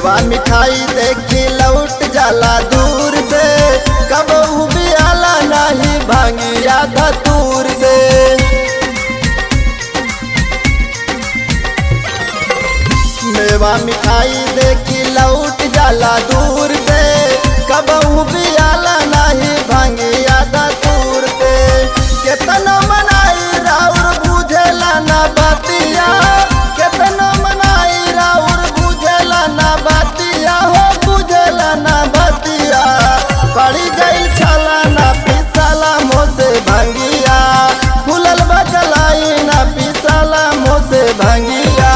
मेवा मिठाई देखी लौट जाला दूर से कब भी आला नहीं भांगिया धतूर से मेवा मिठाई देखी लौट जाला दूर से कब भी आला नहीं भांगिया धतूर से केतना मनाई राउर बुझेला ना बतिया केतना मनाई राउर बुझेला ना बतिया हो बुझेला ना बतिया पड़ी गई छाला ना पिसाला मोसे भंगिया फूलल बचलाई ना पिसाला मोसे भंगिया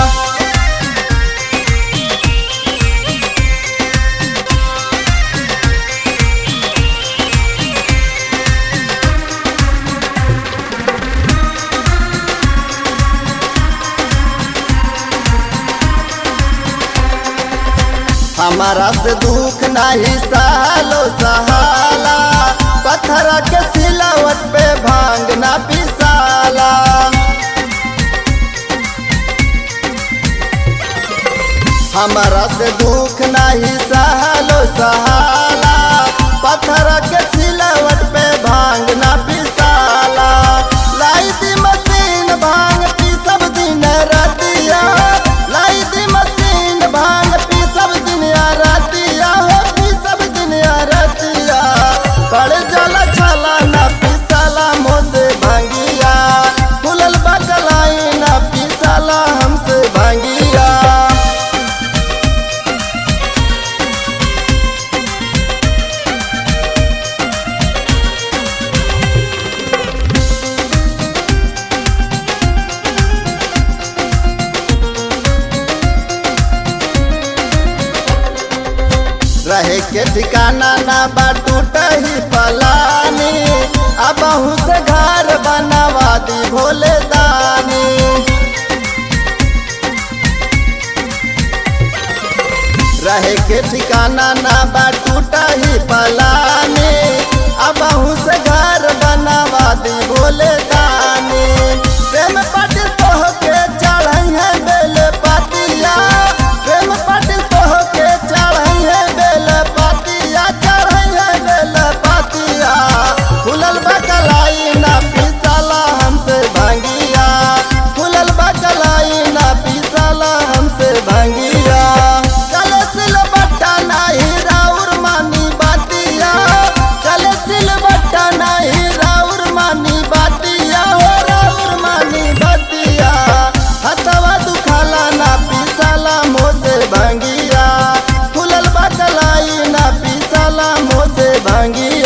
हमारा से दुख नहीं सालो सहाला पत्थर के सिलावट पे भांग ना पिसाला हमारा से दुख नहीं सालो सहाला पत्थर के सिलावट पे भांग ना पिसाला लाई दी मशीन भांग पी सब दिन रतिया लाई दी मशीन भांग पी सब दिन रतिया हो पी सब दिन रतिया पड़ जाला छाला ना पिसाला मोसे भांगिया फुलल बकलाई ना पिसाला हमसे भांगिया रहे के ठिकाना ना बा टूटही पलानी अब से घर बनवा दी भोले दानी रहे के ठिकाना ना बा टूटही पलानी अब से घर बनवा दी भोले दानी प्रेम पट तोह के चढ़ई है बेल पातिया प्रेम पट तोह के चढ़ई है बेल पातिया चढ़ई है बेल पातिया फुलल बकलाई ना पिसाला हमसे भांगिया फुलल बकलाई ना पिसाला हमसे भांगिया चले सिल बट्टा नाही राउर मानी बातिया चले सिल बट्टा नाही राउर मानी बातिया हो राउर मानी बातिया हथवा दुखाला ना पिसाला मोसे भांगिया फुलल बकलाई ना पिसाला मोसे भांगिया